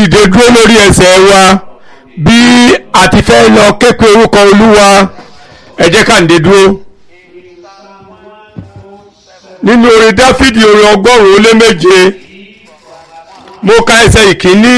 dìde dúró lórí ẹsẹ̀ wa bí a ti fẹ́ lọ képe orúkọ olúwa ẹ jẹ́ ká ǹdè dúró nínú orin dáfídì orin ọgọ́rùn-ún ó lé méje mo ka ẹsẹ̀ ìkíní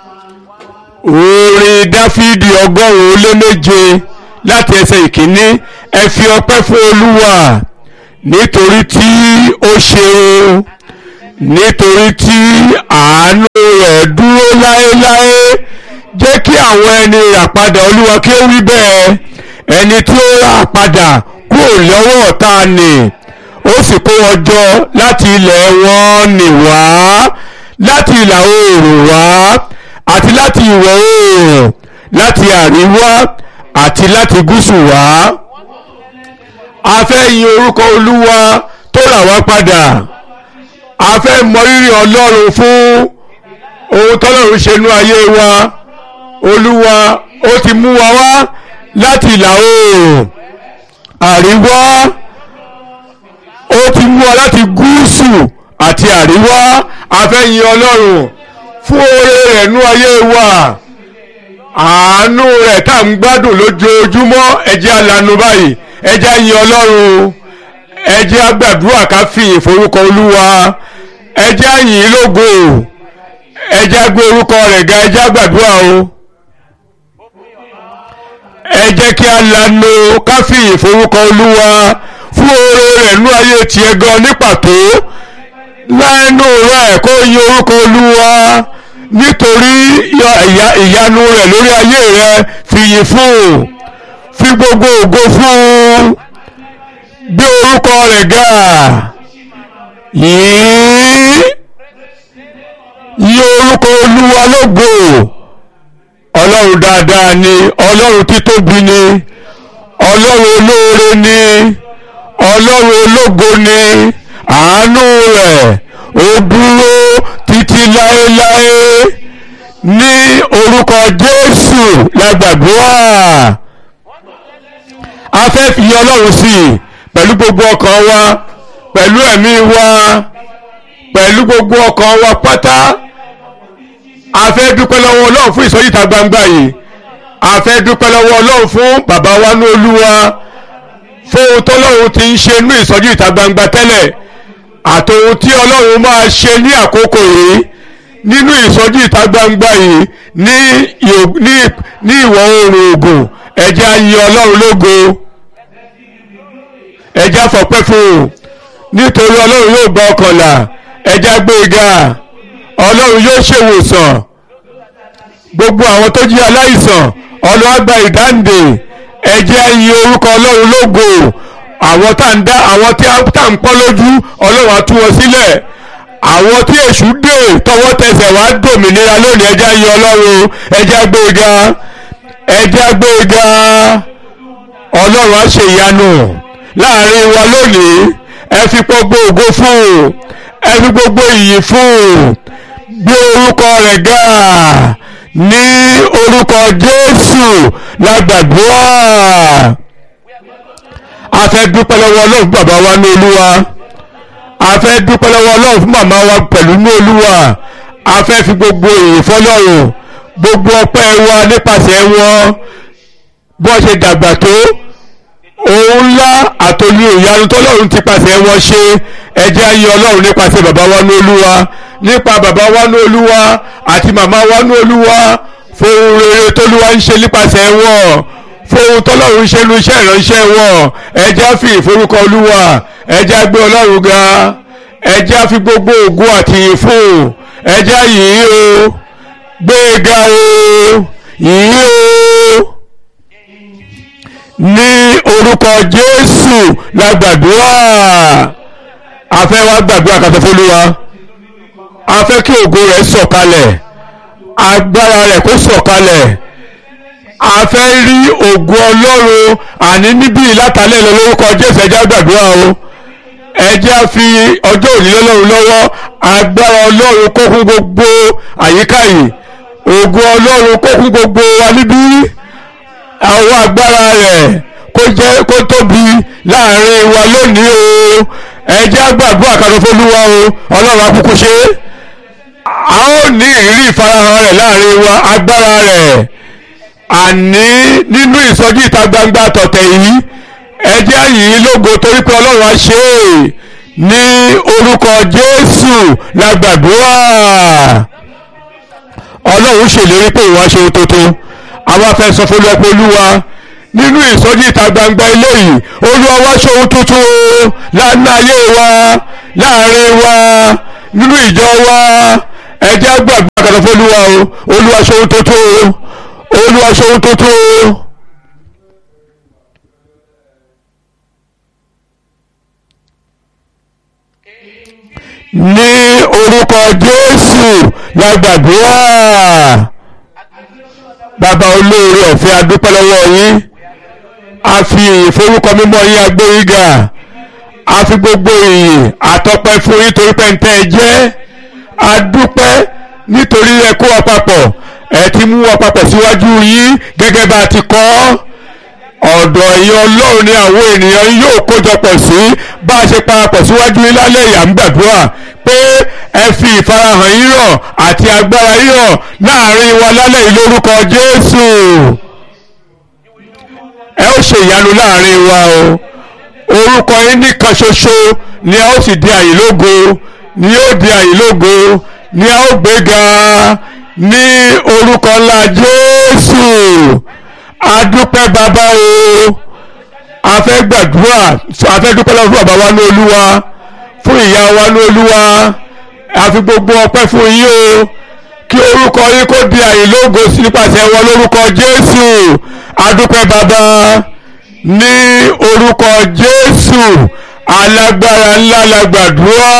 orin dáfídì ọgọ́rùn-ún ó lé méje láti ẹsẹ̀ ìkíní ẹ fi ọpẹ́ fún olúwa nítorí tí ó ṣeun nítorí tí àánú rẹ̀ dúró láéláé jẹ́ kí àwọn ẹni ràpadà olúwa kí ó wí bẹ́ẹ̀ ẹni tí ó rà padà kúrò lọ́wọ́ ọ̀tá nì ó sì kó wọn jọ láti ilẹ̀ wọn nì wá láti ìlà oòrùn wá àti láti ìwọ̀ oòrùn láti àríwá àti láti gúúsù wá a fẹ́ yin orúkọ olúwa tó rà wá padà a fẹ́ mọrírì ọlọ́run fún ohun tọ́lọ́run ṣe nú ayé wa olúwa ó ti mú wa wá láti ìlà oòrùn àríwá ó ti mú wa láti gúúsù àti àríwá a fẹ́ yin ọlọ́run fún oore rẹ̀ nú ayé wa àánú rẹ̀ tá à ń gbádùn lójoojúmọ́ ẹ jẹ́ alanu báyìí ẹ jẹ́ yin ọlọ́run ẹ jẹ́ agbàdúrà ká fìyìn forúkọ olúwa ẹ jẹ́ yìn lógo ẹ jẹ́ gbé orúkọ rẹ̀ ga ẹ jẹ́ agbàdúrà o ẹ jẹ́ kí a lanu ká fìyìn forúkọ olúwa fún oore rẹ̀ nú ayé tiẹ̀ gan ní pàtó lẹ́nu rẹ̀ kó yin orúkọ olúwa nítorí ìyanu rẹ̀ lórí ayé rẹ̀ fìyìn fún fi gbogbo ògo fún gbé orúkọ rẹ̀ ga yìí yí orúkọ olúwa lógo ọlọ́run dáadáa ni ọlọ́run títóbi ni ọlọ́run olóore ni ọlọ́run ológo ni àánú rẹ̀ ó dúró títí láéláé ní orúkọ jésù la gbàdúrà a fẹ́ fi ọlọ́run sí i pẹ̀lú gbogbo ọkàn wa pẹ̀lú ẹ̀mí wa pẹ̀lú gbogbo ọkàn wa pátá a fẹ́ dúpẹ́ lọ́wọ́ ọlọ́run fún ìsọjí ìta gbangba yìí a fẹ́ dúpẹ́ lọ́wọ́ ọlọ́run fún bàbá wa ní olúwa fún ohun tọ́lọ́run ti ń ṣe ní ìsọjí ìta gbangba tẹ́lẹ̀ àtòhun tí ọlọ́run máa ṣe ní àkókò yìí nínú ìsọjí ìta gbangba yìí ní ní ìwọ̀ oòrùn Ògùn ẹ jẹ́ á yìn ọlọ́run lógo ẹ jẹ́ á fọpẹ́ fún un nítorí ọlọ́run yóò gba ọkànlá ẹ jẹ́ á gbé e ga ọlọ́run yóò ṣèwòsàn gbogbo àwọn tó jí aláìsàn ọlọ́run á gba ìdáǹdè ẹ jẹ́ á yìn orúkọ ọlọ́run lógo àwọn tá ń dá àwọn tí tá ń pọ́n lójú ọlọ́run á tú wọn sílẹ̀ àwọn tí èṣù dè tọwọ́ tẹsẹ̀ wá dòmìnira lónìí ẹ jẹ́ á yìn ọlọ́run ẹ jẹ́ á gbé e ga ẹ jẹ́ á gbé e ga ọlọ́run á ṣe ìyanu láàrin wa lónìí ẹ fi gbogbo ògo fún un ẹ fi gbogbo ìyìn fún un gbé orúkọ rẹ̀ ga ní orúkọ Jésù la gbàdúrà a fẹ́ dúpẹ́ lọ́wọ́ ọlọ́run fún bàbá wa ní olúwa a fẹ́ dúpẹ́ lọ́wọ́ ọlọ́run fún màmá wa pẹ̀lú ní olúwa a fẹ́ fi gbogbo ìyìn fọlọ́run gbogbo ọpẹ́ wa nípasẹ̀ wọn bọ́ ṣe dàgbà tó ohun ńlá àtòlú ìyanu tọ́lọ́run ti pàṣẹ wọn ṣe ẹ jẹ́ á yìn ọlọ́run nípasẹ̀ bàbá wa ní olúwa nípa bàbá wa ní olúwa àti màmá wa ní olúwa fóun rere tólúwa ń ṣe nípasẹ̀ wọn fóun tọ́lọ́run ṣe nu iṣẹ́ ìránṣẹ́ wọn ẹ jẹ́ á fi ìforúkọ olúwa ẹ jẹ́ á gbé ọlọ́run ga ẹ jẹ́ á fi gbogbo ògo àti ìyìn fún ẹ jẹ́ á yìn ín o gbé e ga o yìn ín o ní orúkọ jésù la gbàdúrà a fẹ́ wá gbàdúrà kàtó fólúwa a fẹ́ kí ògo rẹ̀ sọ̀kalẹ̀ agbára rẹ̀ kó sọ̀kalẹ̀ a fẹ́ rí ògo ọlọ́run àní níbí látàlẹ́ lọ lórúkọ jésù ẹjẹ́ gbàdúrà o ẹjẹ́ a fi ọjọ́ òní lọ́lọ́run lọ́wọ́ agbára ọlọ́run kó kún gbogbo àyíká yìí ògo ọlọ́run kó kún gbogbo wa níbí àwọn agbára rẹ̀ kó jẹ́ kó tóbi láàrin wa lónìí o ẹ jẹ́ á gbàdúrà kan fólúwa o ọlọ́run akúkú ṣe a ó ní ìrírí ìfarahàn rẹ̀ láàrin wa agbára rẹ̀ àní nínú ìsọjí ìta gbangba tọ̀tẹ̀ yìí ẹ jẹ́ yìí lógo torí pé ọlọ́run á ṣe é ní orúkọ jésù la gbàdúrà ọlọ́run ṣèlérí pé ìwà ṣe ohun tuntun àwa fẹ́ sọ fún olùwàpọ̀ olúwa nínú ìsọjí ìta gbangba ilé yìí olúwa wá ṣe ohun tuntun lánàá ayé wa láàrin wa nínú ìjọ wa ẹ jẹ́ gbàgbọ́ àkàtà fún olúwa o olúwa ṣe ohun tuntun olúwa ṣe ohun tuntun. ní orúkọ jésù la gbàdúrà bàbá olóore ọ̀fẹ́ adúpẹ́ lọ́wọ́ yín a fi ìyìn forúkọ mímọ́ yín agbóríga a fi gbogbo ìyìn àtọpẹ́ fún yín torí pé ń tẹ́ ẹ jẹ́ adúpẹ́ nítorí ẹ kó wa papọ̀ ẹ ti mú wa papọ̀ síwájú yín gẹ́gẹ́ bá a ti kọ́ ọ̀dọ̀ ẹ̀yin ọlọ́run ni àwọn ènìyàn yóò kójọpọ̀ sí bá a ṣe parapọ̀ síwájú yín lálẹ́ ìyá ń gbàdúrà pé ẹ fi ìfarahàn yín hàn àti agbára yín hàn láàrin wa lálẹ́ yìí lórúkọ Jésù ẹ ó ṣe ìyanu láàrin wa o orúkọ yín nìkan ṣoṣo ni a ó sì di àyílógo ni yóò di àyílógo ni a ó gbéga ní orúkọ ńlá Jésù adúpẹ́ bàbá o a fẹ́ gbàdúrà a fẹ́ dúpẹ́ lọ́wọ́ fún bàbá wa ní olúwa fún ìyá wa ní olúwa a fi gbogbo ọpẹ́ fún yín o kí orúkọ yín kó di àyílógo sí nípasẹ̀ wọn lórúkọ jésù adúpẹ́ bàbá ní orúkọ jésù alágbára ńlá la gbàdúrà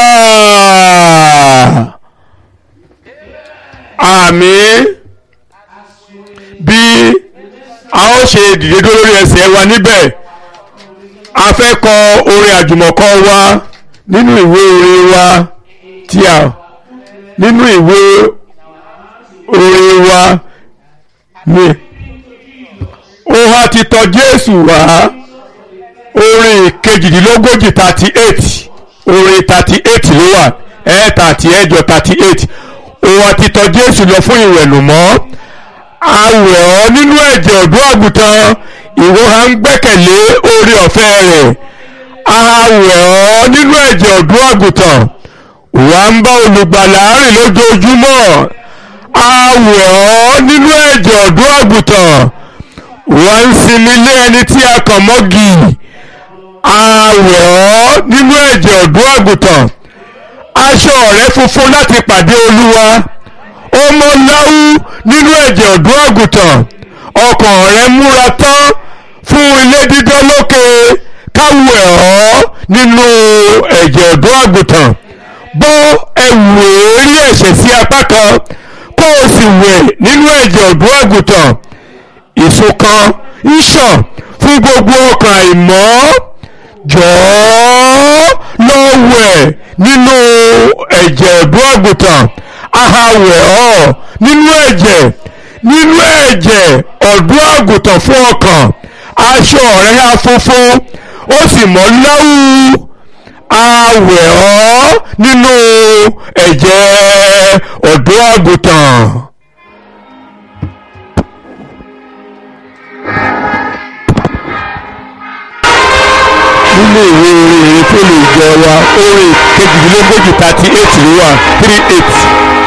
àmín bí a ó ṣe dìde dúró lórí ẹsẹ̀ wa níbẹ̀ a fẹ́ kọ orin àjùmọ̀kọ wa nínú ìwé orin wa tí a nínú ìwé orin wa ni ó wá ti tọ̀ Jésù wá orin kejìdínlógójì thirty eight orin thirty eight ló wà ẹ̀ẹ́ta àti ẹ̀jọ thirty eight ó wá ti tọ̀ Jésù lọ fún ìwẹ̀nùmọ́ awẹ̀ ọ́ nínú ẹ̀jẹ̀ ọ̀dọ́ àgùntàn ìwọ ha ń gbẹ́kẹ̀lé oore ọ̀fẹ́ rẹ̀ awẹ̀ ọ́ nínú ẹ̀jẹ̀ ọ̀dọ́ àgùntàn wà ń bá olùgbàlà rìn lójoojúmọ́ awẹ̀ ọ́ nínú ẹ̀jẹ̀ ọ̀dọ́ àgùntàn wà ń sinmi lé ẹni tí a kàn mọ́gì awẹ̀ ọ́ nínú ẹ̀jẹ̀ ọ̀dọ́ àgùntàn aṣọ rẹ̀ funfun láti pàdé olúwa ọmọ láwù nínú ẹ̀jẹ̀ ọ̀dọ́ àgùntàn ọkàn rẹ̀ múra tán fún ilé dídán lókè káwù ẹ̀ ọ́ nínú ẹ̀jẹ̀ ọ̀dọ́ àgùntàn bọ́ ẹ̀wù èérí ẹ̀ṣẹ̀ sí apá kan kó o sì wẹ̀ nínú ẹ̀jẹ̀ ọ̀dọ́ àgùntàn ìṣọ̀kan ń ṣàn fún gbogbo ọkàn àìmọ́ jọ̀ọ́ lọ wẹ̀ nínú ẹ̀jẹ̀ ọ̀dọ́ àgùntàn ahawẹ̀ ọ́ nínú ẹ̀jẹ̀ nínú ẹ̀jẹ̀ ọ̀dọ́ àgùntàn fún ọkàn aṣọ rẹ̀ á funfun ó sì mọ́ láwù awẹ̀ ọ́ nínú ẹ̀jẹ̀ ọ̀dọ́ àgùntàn. nínú ìwé orin èyí tó lè jẹ wa orin kejìdínlógójì thirty eight ló wà three eight.